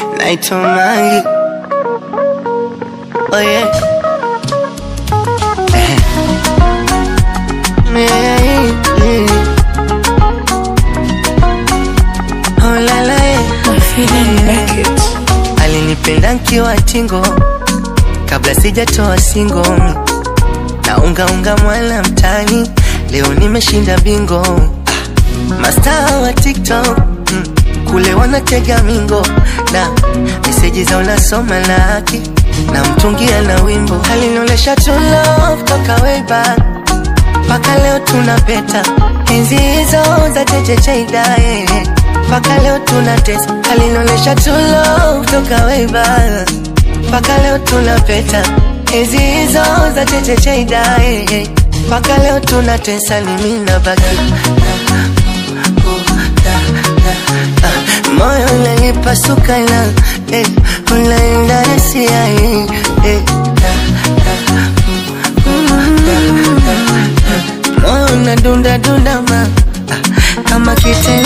naitwa Mangi. Oh yeah. Eh. Yeah, yeah. Oh la la yeah. Alinipenda nkiwa tingo kabla sijatoa singo na unga unga mwala mtani, leo nimeshinda bingo. Ah, Mastaa wa TikTok mm, kule wanatega mingo na meseji za unasoma laki na mtungia na wimbo alinionyesha true love toka way back mpaka leo tunapeta enzi hizo za chechecheidai mpaka leo tunatesa alinionyesha true love toka way back mpaka leo tunapeta enzi hizo za chechecheidai mpaka leo tunatesa ni mimi na baki moyo unanipasuka na eh, unaenda rasia eh, eh, moyo unadunda dunda ma ah, kama kitendo